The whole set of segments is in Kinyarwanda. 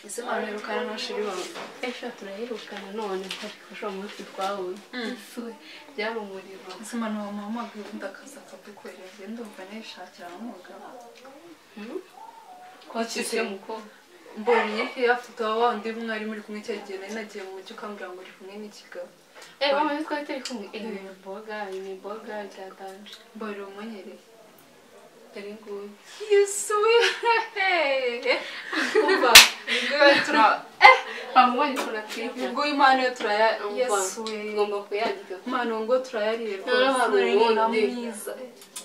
ese barabirukana ntashira ibanga ejo turayirukana none ariko ushobora umunsi twabonye byamumurira ese mwana wawe muhamagaye ubundi akaza akadukorera ndumva nishakira umugabo twakise umukobwa mbonye ko afite wa wundi mwari muri kumwe cya gihe nari nagiye mu mujyi ukambwira ngo uri kumwe n'ikigabo eee bamwe twari turi kumwe eee ni boga ni boga byaganje mbonera umunyereye yari nguyu yesuye umva ubwo iyo tura eh bamubonye ukuntu atwite ubwo impano yo turaya yesuye ngomba kuyagira impano ngo turayariye Noneho hari uwundi. na mwiza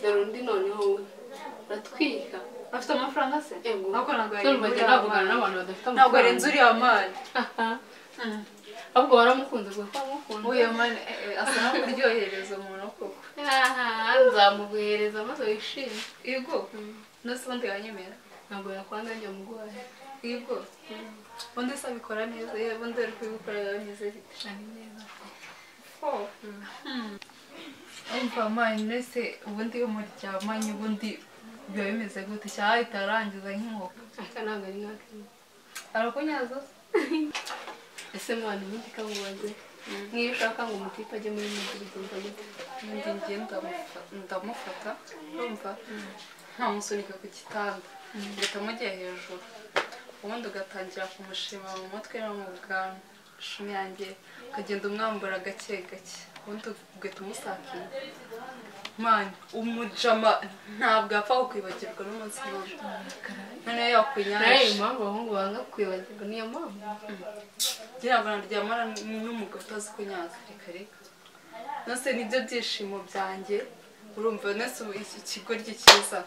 dore undi noneho we uratwika afite amafaranga se Ego. ntabwo ntabwo yari turumva njye navugana n'abantu badafite amafaranga ntabwo arenze uriya mani ahubwo waramukunze ubwo ko wamukunda uriya mani asa no kuryohereza umuntu koko aha nzamuguhereza maze wishime yego nose ubundi yanyemera ntabwo yakwanga njya mugwaye yego ubundi se abikora neza yewe ubundi ari kubikora yameze bite ari neza umva mani nese ubundi iyo muryamanye ubundi biba bimeze gute cyangwa ahita arangiza nk'inkoko aka ntabwo ari nk'akandi arakunyaza se ese mwana ubundi kamubaze nk'iyo ushaka ngo umutipe ajye muri mujyi bigenza gute ubundi njye ndamufa- ndamufata urumva nkamusunika ku gitanda ngahita amujya hejuru ubundi ugatangira kumushima mu mutwe no mu bwanwa shumi yanjye ukagenda umwambura gake gake ubundi ugahita umusakiye mani umujama ntabwo apfa kukwibagirwa n'umunsi n'umwe noneho nawe yakwinyanje impamvu abahungu banga kwibagirwa niyo mpamvu ngira ngo naryamana n'umugabo utazi kunyaza reka reka nose nibyo byishimo byanjye urumva nese ubu iki kigoryi cyiza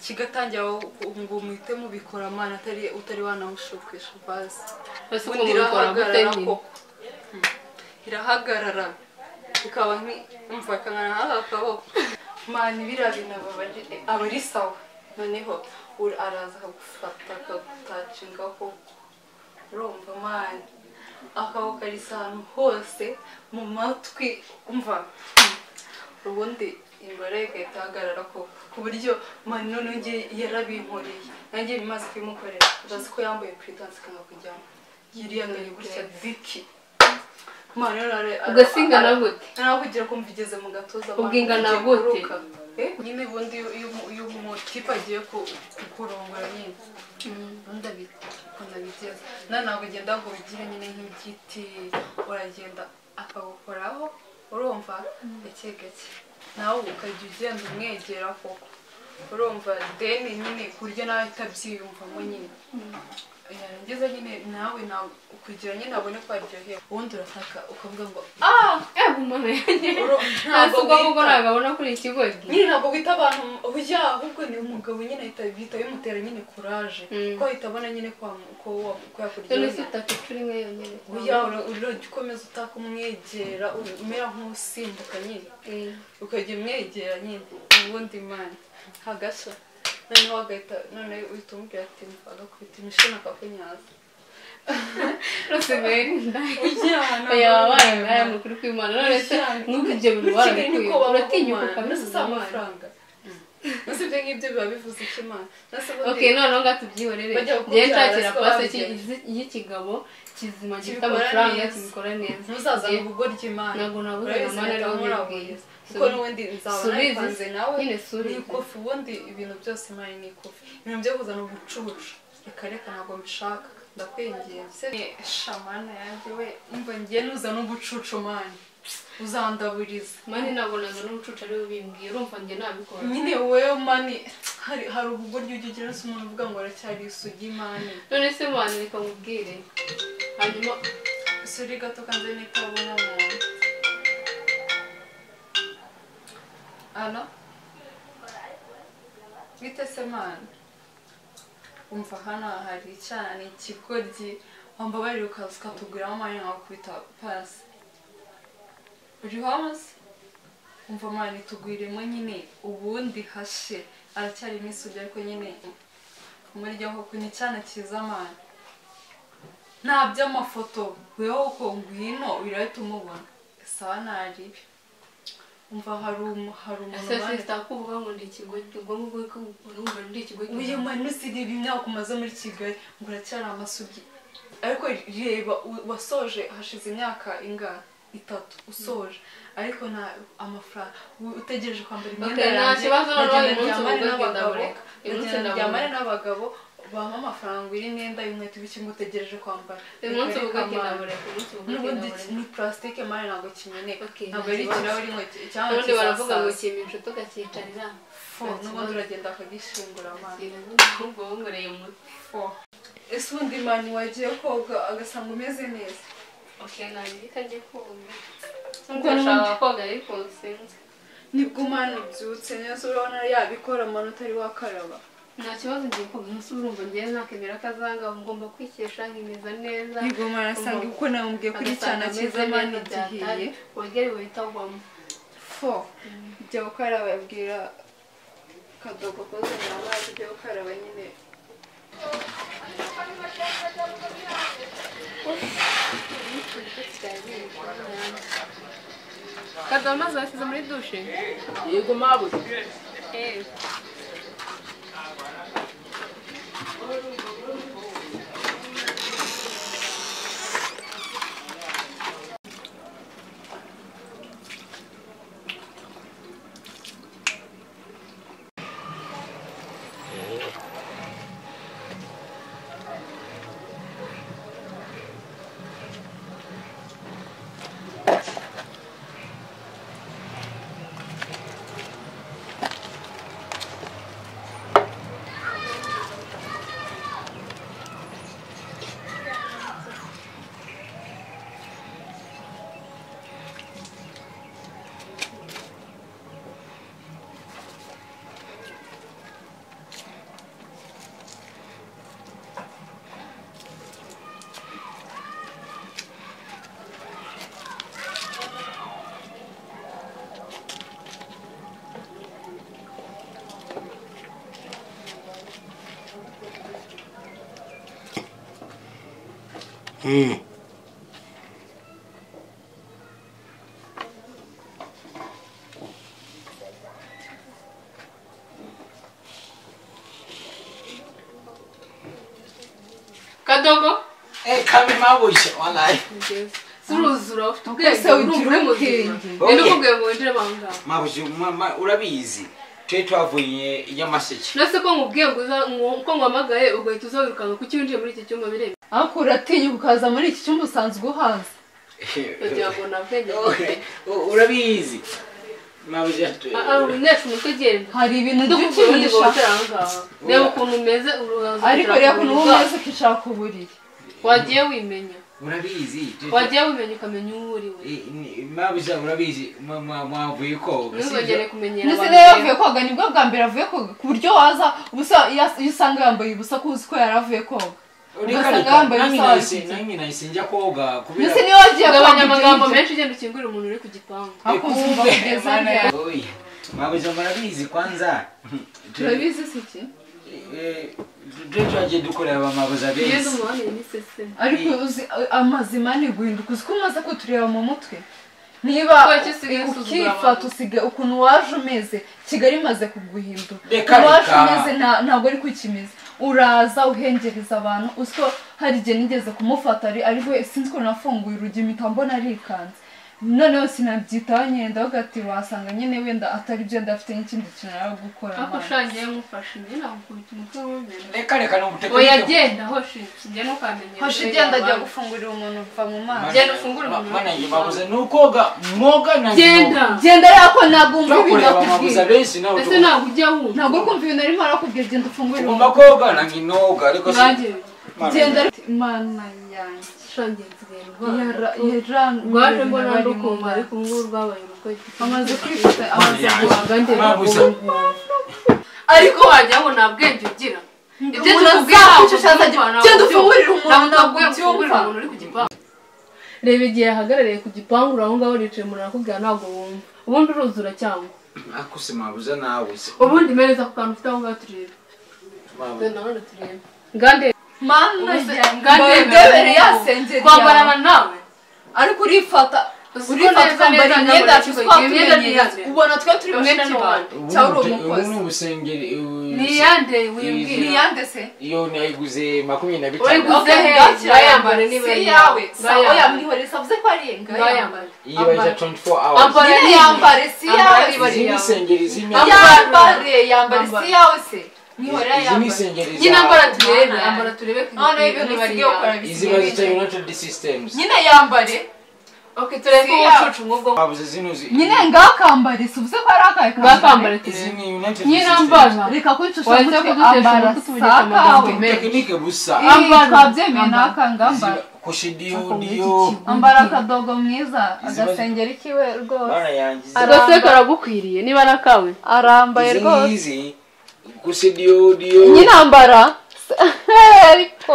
kigatangira aho ngo umuhite mubikora amana atari utari wanamushukisha bazi bose uko ubundi mubikora gute irahagarara nyine koko Mm. irahagarara ikaba nk'imva ikangana nk'aka kaboko mani biriya bintu aba ari- aba ari sawa noneho ura- araza akagufata akagutacingaho urumva mani akaboko karisa ahantu hose mu matwi umva ubundi imbere igahita ihagarara ko ku buryo mani noneho njye yarabinkoreye nanjye bimaze kubimukorera urazi ko yambaye puridanse ikanga kujyamo yiriyanganye gutya diki mani rero are- ubwo si ingana gute nawe ugira kumva igeze mu gatuza Ubwo abantu ingana ugiye gute? kuruka. Eh, nyine ubundi iyo- iyo umu- iyo umutipe agiye ku- kurongora nyine ubundi abi- ukuntu abigeza nawe ntabwo ugenda ngo ubigire nyine nk'igiti uragenda akagukoraho urumva gake gake nawe ukajya ugenda umwegera koko urumva deni nyine ku buryo nawe ahita abyiyumvamo nyine yarangiza nyine nawe nawe kugira nyine abone ko aryohewe ubundi urataka ukavuga ngo ah eee umuntu yanjye Uro- ntabwo ntabwo ubwo wita ntabwo abona kuri iki kigo nyine ntabwo wita abantu ujya ahubwo ni umugabo nyine ahita bihita bimutera nyine kuraje Mm. ko ahita abona nyine ko wa- ko wa- ko none yakuryoheye se utapfa rimwe yonyine uya urajya ukomeza utaka umwegera u- umera nk'usimbuka nyine Eh, ukajya umwegera nyine ubundi mani hagashya noneho agahita noneho uhita umubwira ati "Mva, agakubita imishino akakunyaza rwose mbere ndaya ujya wabaye nawe ni ukuri kw'imana none se n'ubu ibyo bintu barabikwiye uratinyuka nose si bivuze imana amafaranga nose ibyo ngibyo biba bivuze icyo imana nose ubundi- ok noneho ngaho tubyihorere Bajya ngewe kubyara, nshakira siko pasi babigenza. y'ikigabo kizima gifite Kibikora amafaranga neza. kibikora neza ntuzazane ubwo ry'imana Ntabwo nabuze Urabibona mama rero mpamvu nkubwiye. urabona. kuko n'ubundi nzaba Subize. nayipanze nawe Nyine subize. n'ikofi ubundi ibintu byose imana ni ikofi ibintu byo kuzana ubucucu reka reka ntabwo mbishaka ndakwinginze shamana yanjye we umva ngiye nuzana ubucucu mani uzandaburiza mani nabonaga n'umucucu ariwe ubimbwiye urumva njye nabikora nyine wowe mani hari hari ubugoryi ujya ugira se umuntu uvuga ngo aracyari isugi mani none se mwana reka mubwire hanyuma Suri gato kandi n'itabona muntu ano bite se mwana umva hano hari icyana ikigoryi wamba bari ukaza ukatuguramo amanya nkakubita pasi uri hose umva mwana itugwiremo nyine ubundi hashe aracyarimo isugi ariko nyine umuryango ku ni icyana cyiza mwana nta by'amafoto weho ko ngwino birahita umubona sawa nari umva hari umu- hari umuntu ese ubana- sita kuvuga ngo ndi ikigoyi ubwonko bwe ko urumva ndi ikigoyi uyu muntu usireba imyaka umaze muri kigali ngo uracyari amasugi ariko reba u- wasoje hashize imyaka ingana itatu usoje ariko nta amafaranga u- utegereje kwambara imyenda nta yanjye kibazo noneho ndagenda uyu munsi ubwo ngenda ndyamane n'abagabo bureka. Uyu munsi ndagenda ndabona. ndyamane n'abagabo bampa amafaranga uri imyenda y'inkweto bityo ngo utegereje kwambara uyu munsi Bikareka uvuga amande. kindabureka umunsi uvuga n'ubundi kindabureka ni purasitike mari ntabwo kimeneka Okay, ntabwo ari nta kibazo. ikirahure inkweto cyangwa ubundi baravuga ngo kizasaza kimpa inshuti ugakicarira Fo, n'ubundi uragenda akagishingura amande ahubwo wongoreye umutwe ese ubundi mani wagiye koga agasanga umeze neza okay nanjye kajye koga nshaka koga ariko sinzi nibwo umwana ubyutse neza urabona yabikora mani utari wakaraba nta kibazo ngiye koga umunsi urumva ngiye nakemera akazanga ngomba kwikesha nkimeza neza nibwo umwana asanga uko namubwiye kuri cyane cyiza mani gihiye wongere wita wamo fo jya gukaraba abwira kadogo kuzanira amazi ujya gukaraba nyine kadoha amazi washyize muri dushe yego mabuze eee kadogo kame mabuze walayi suruzura ufite Ese ubwenge ugira urumva uri muzima ubwenge. rero ukubwiye ngo winjire aho ngaho mabuze mama urabizi twe twavuye i nyamaseke uretse ko nkubwiye ngo uza ngo- ko nguhamagaye ugahita uza wirukanka kuko iyo winjiye muri iki cyumba bireba ariko uratinya ukaza muri iki cyumba usanzwe uhaza ugira ngo nta bwenge Okay, u- urabizi mabuze twe ari umunyeshuri umutwe ugenda hari ibintu ndakubwiye ubundi ngo by'ukinisha winjire aho ngaho reba ukuntu umeze urubanza ariko rero ukuntu wowe umeze ukicara ku buriri wagiye wimenya urabizi twe- wagiye wimenya ukamenya uwo uri we I- ni- mabuze urabizi mwa- mwa- mwavuye koga ntuzongere kumenyera ndetse abantu rero beza. yavuye koga nibwo bwa mbere avuye koga ku buryo waza ubusa iyo usanga yambaye ubusa ko uzi ko yari avuye koga ugasanga yambaye ubusa nahise wabigize. nanjye nahise njya koga kubera ndetse niyo wagiye koga ugabanya amagambo ibyo menshi ugenda ukingurira umuntu uri ku gipangu ariko uzumva Kumbe, kugeza mana ryari yangu. mabuze murabizi kwanza turabizi si iki Eh, twe twagiye dukorera ba mabuze ugenda abezi umubanire n'isese ariko uzi amazima ni guhinduka uzi ko umaze kutureba mu mutwe niba Kuki usigaye usuzugura ukifata abantu? usiga ukuntu waje umeze kigali imaze kuguhindura Reka, ukuntu waje reka. umeze nta- ntabwo ari kukimeze uraza uhengereza abantu uzi ko hari igihe nigeze kumufata ari ari we sinzi ukuntu nafunguye urugi mpita mbona arikanze noneho sinabyitaho nyenda ahubwo ati wasanga nyine wenda atari byo ndafite n'ikindi kintu ari gukora ariko mama." ushangiye nkufashe njye nakukubita umutwe w'umumena reka reka ni ubutekamutwe oya genda hoshi njya ntukamenye hashe igenda ajya gufungurira umuntu uva mu mazi Genda ufungure umunwa. manange mabuze ni ukoga mwoga na genda genda yako ntabwo wumva ibintu twakorera mabuze akubwira abenshi nawe ese ntabwo ujya wumva ntabwo uri kumva ibintu arimo arakubwira genda ufungure tugomba koga nange noga ariko si nanjye Mana genda ariko- imana yanjye shangiye nsigaye ndwara Yara- yaran- rwaje mbona bari mu ndukumva nda. ariko ngubu rwabaye urugo ifite amaze kwifata amaze yanjye. guhaga ngenda Mabuze. ariko wagira ngo nta bwenge ugira ibyo Umuntu tukubwira azaba ntabwo ushaka ubyumva, ajya- ntabwo genda ubyumva. ufungurire umuntu, Ntabwo ntabwo ukwiye ubyumva. gufungurira umuntu uri ku gipangu reba igihe yahagarariye ku gipangu uri aho ngaho uricaye umuntu arakubwira ntabwo wumva ubundi uruzura cyangwa nakuse mabuze nawe se ubundi mereza ku kantu ufite aho ngaho turebe Mabuze. Dore na hano turebe ngande mana Ubuse- yanjye ngande Mbabere yasengeri kwambara yawe nawe ariko urifata urifata ukambara imyenda yacu twaka imyenda neza ubona twe turi Yoshana benshi bantu wanjye. cyangwa uri ubu umukozi ni ubusengeri ubu- niyande wimbwira niyande se iyo nayiguze makumyabiri na Urayiguze? bitanu Uze he, ngayambare niba si ari yawe yawe. sawa Ngayambare. yamwihoreye savuze ko ari iye ngayambare ngayambare iyo bayita 24 hours Ambara Nyine niba- yambare si ambara yawe niba ari izi ni yawe. insengeri z'imyaka Ambara. yambare yambare si Ambara. yawe se mwihorera izi ni yambare insengeri nyine ambara zawe turebe Ambara. ambara turebe ku noneho gipimo ibyo niba ari yawe. bisigaye ukora izi bazita bisigaye united systems nyine yambare ok turebe ko Si yawe. ubucucu nk'ubwo babuze zino zi- nyine ngakambare si uvuze ko ari akahe bwakambare izi turebe ni united nyine systems. ambara reka kwicisha Wahise umutwe kudutesha ambara umutwe si ubudafite akawe amagambo. tekinike gusa Ambara. Iyi, twabyemeye ni akangambara Izi- kushidiyo Akabona iki diyo kigo? ambara akadogo mwiza Izi bari- agasengeri kiwe rwose bana yanjye izi- Ara- gase karagukwiriye niba ari akawe arambaye izi rwose ngizi kushidiyo diyo nyine ambara ariko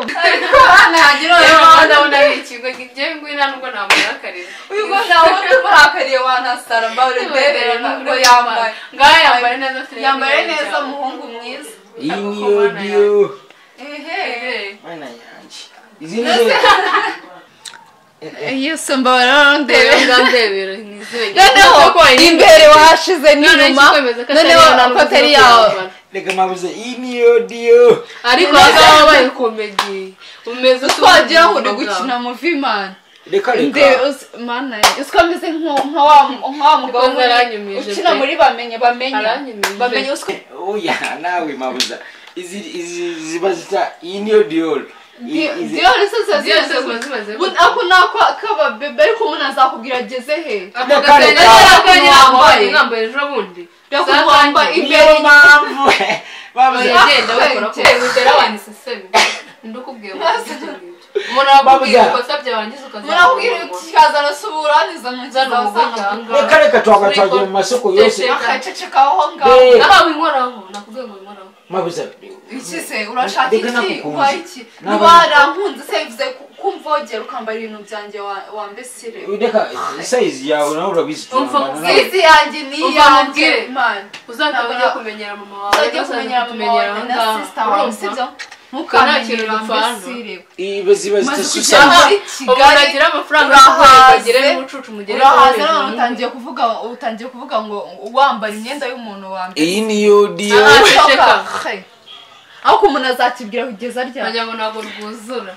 nagira uyu ndabona ari ikigo njyewe ngwina nubwo namurakariye ubwo nawe tuburakariye wanasara mbawe ndebera ngo yambaye ngaho yambaye neza afite yambaye neza umuhungu mwiza iyi niyo diyo ehe bana yanjye izi nizo iyo somba bararondera ndebera noneho imbere washize n'inyuma noneho ko atari yawe reka mabuze iyi niyo diyo ariko ahangaha wabaye komedi umeze twagira ngo uri gukina muvimana reka nde reka mana yanjye uzi ko ameze nko- nka wa nka wa mugabo Nikoze aranyumije muri- ukina pe. muri bamenye bamenye Aranyumije. bamenye uzi ko oya nawe mabuza izi izi ziba zita iyi niyo diyo diyori se ziba zimaze Bu- ako ni ako k'ababebe ariko umuntu azakubwira ageze he ndakubwambaye niyo mpamvu babuze genda wikora ku Ugera abantu ndakubwira umuntu wakubwira ikosa byarangiza murakubwira ukazamubona ukazana se uburangiza uzana umugore muzazana reka cyangwa reka twaba twagiye mu masoko yose akaceceka aho ngaho Hey. nabawe inkoraho nakubwiye ngo inkoraho mabuza iki se urashaka Reka iki nakukunze. ubaye iki Nabana- ntibarankunze se bivuze ku- kumvogera ukambara ibintu byanjye wa- wambesire reka sayizi yawe nawe urabizi Umva, turabana nawe. izi yanjye ni Umva iyanjye nkubwire. imana uzajya ujya kumenyera mama wawe uzajya kumenyera mama wawe na sisita wawe sibyo ntukamenyere kintu dupfana. wambesire Iba ziba maze zitasusa kujya muri kigali ugira amafaranga Urahaze. ugere n'ubucucu mugere urahaza none utangiye kuvuga utangiye kuvuga ngo wambara imyenda y'umuntu wambere iyi niyo diyo Aha. Asoka. ariko umuntu azakibwira kugeza ryari ngo ntabwo rwuzura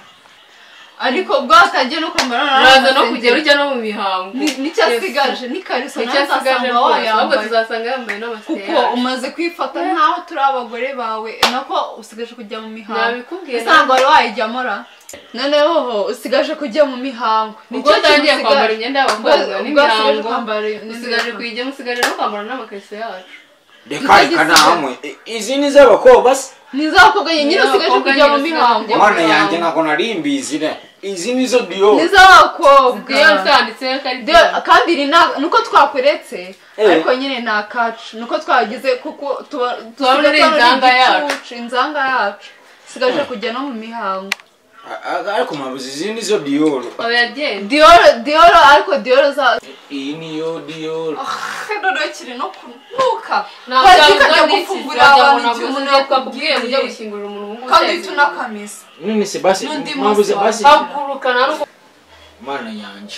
ariko bwatangiye no kwambara uraza no kugera ujya no mu mihango nicyo asigaje ni kariso nawe icyasigaje uzasanga rwose ahubwo wayambaye tuzasanga yambaye kuko n'amasitera umaze kwifata nkaho turi abagore bawe nako usigaje kujya mu mihango nabikubwiye usanga wari wayijyamo ra noneho usigaje kujya mu mihango ubwo utangiye kwambara imyenda y'abakobwa n'imihango usigaje n'imihango kuyijyamo usigaje no kwambara n'amakariso yacu reka reka nta hamwe I- izi ni z'abakobwa se ni iz'abakobwa nyine usigaje Iz'abakobwa kujya mu nyine mihango usigaje mwana yanjye ntabwo nari mbizi ne izi nizo diyo ni iz'abakobwa iyo zanditseho ko ari Deo- kandi iri nta- nuko twakweretse Eh. ariko nyine ni akacu nuko twagize kuko tuba Tuba muri tuba inzanga igicucu, yacu. inzanga yacu usigaje Eh. kujya no mu mihango A- a- ariko mabuze izi nizo diyo aho yagenda dioro dioro ariko dioro za iyi niyo diyo none kiri no kunuka ntabwo byabuzwa n'iki wagira ngo umuntu yakubwiye ujya gushyingura umuntu w'umusazi kandi tunakamisa none se basi N'undi mabuze munsi basi haguruka na rwo mwana yanjye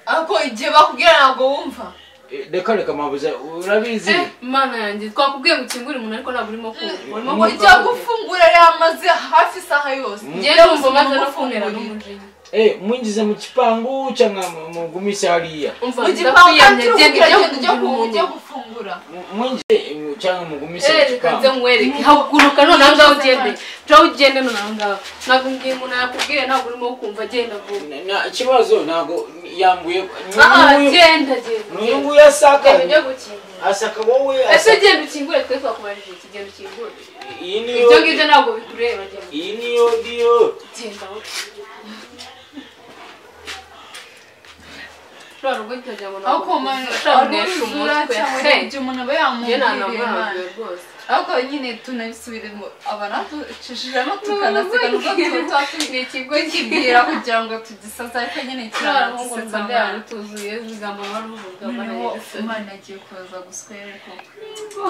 ariko igihe bakubwira ntabwo wumva E, reka reka mabuze urabizi Eh, mana yanjye twakubwiye ngo ukingure umuntu ariko ntabwo urimo kumva urimo Ni ujya gukora uko. gufungura yamaze hafi isaha yose njye numva maze no kumera n'umujinya Eh, mwinjize mu kipangu cyangwa mu- mugumise hariya umva mu gipangu ndakuyamye kandi uri genda kugira ujya genda ujya ku- kugira ujya gufungura M- mwinjize eh, cyangwa mugumise mu reka nze kipangu nkwereke haguruka none aha ngaha ugende caho ugende none aha ngaha ntabwo mbwiye umuntu yakubwiye ntabwo urimo kumva agenda vuba Na- na ikibazo ntabwo yambuye aha Ni- ni- genda genda ni uyu genda nguyu asaka ujya gukingura asaka wowe ese asaka genda ukingure twe twakubajije iki genda ukingure iyi niyo ibyo ngibyo ntabwo bikureba genda iyi niyo diyo genda wowe. Rwa rugo nkagira ngo ntabwo ariko umuntu nshobora kunesha umutwe cyangwa Hey. ibyo umuntu aba njye yamubwiriye ntanamwarambiwe Imana. rwose ariko nyine tunabisubiremo aba natucishijemo tukanasiga nubwo tuba ni ikigo tukibwira kugira ngo tugisaze ariko nyine kirarahungu kiranagisetsa mbandera amara rutuzuye ibigambo bari uvuga noneho barayerekana imana agiye kuza guswera ariko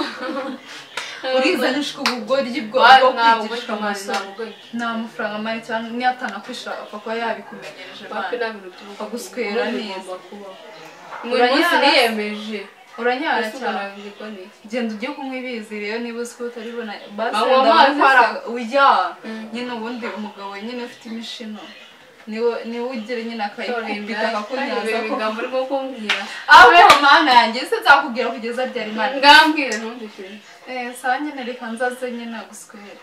uriza nishwe ubugoryi bwo Bari bwo ntabwo kwigisha umusore nta mafaranga mari cyangwa niyatana kwishaka kuba yabikumenyereje hafi mani nta bintu by'ubukwe Baguswera neza. bigomba kubaho buri munsi Uranyara. niyemeje uranyara ese ubona cyane birirwa niki genda ujye kunywa ibizi rero niba uzi ko utaribona basi Banywa amazi se. ujya nyine ubundi umugabo nyine ufite imishino niwe niwe ugira nyine akayikubita akakunyaza Sorry, ko- ngambo urimo kumbwira abeho mana yanjye se nzakubwira kugeza ryari mana ngambwire ntumvise Eh, sawa nyine reka nzaze nyine guswera